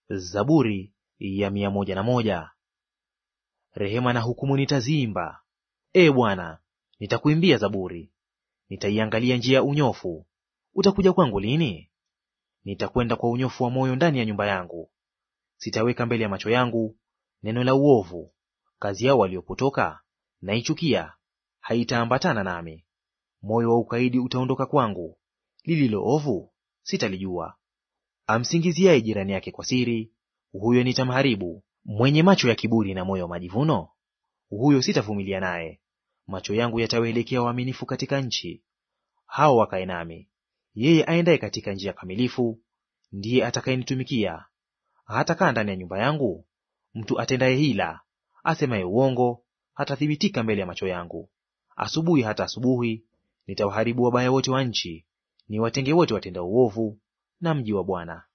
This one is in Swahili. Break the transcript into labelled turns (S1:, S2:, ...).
S1: Zaburi ya mia moja na moja. Rehema na hukumu nitaziimba, e Bwana, nitakuimbia zaburi. Nitaiangalia njia ya unyofu. Utakuja kwangu lini? Nitakwenda kwa unyofu wa moyo ndani ya nyumba yangu. Sitaweka mbele ya macho yangu neno la uovu. Kazi yao waliopotoka naichukia, haitaambatana nami. Moyo wa ukaidi utaondoka kwangu, lililo ovu sitalijua. Amsingiziaye jirani yake kwa siri, huyo nitamharibu. Mwenye macho ya kiburi na moyo wa majivuno, huyo sitavumilia naye. Macho yangu yatawaelekea waaminifu katika nchi, hao wakae nami. Yeye aendaye katika njia kamilifu ndiye atakayenitumikia. Hatakaa ndani ya nyumba yangu mtu atendaye hila, asemaye uongo, hatathibitika mbele ya macho yangu. Asubuhi hata asubuhi nitawaharibu wabaya wote wa nchi, niwatenge wote watendao uovu na mji wa Bwana.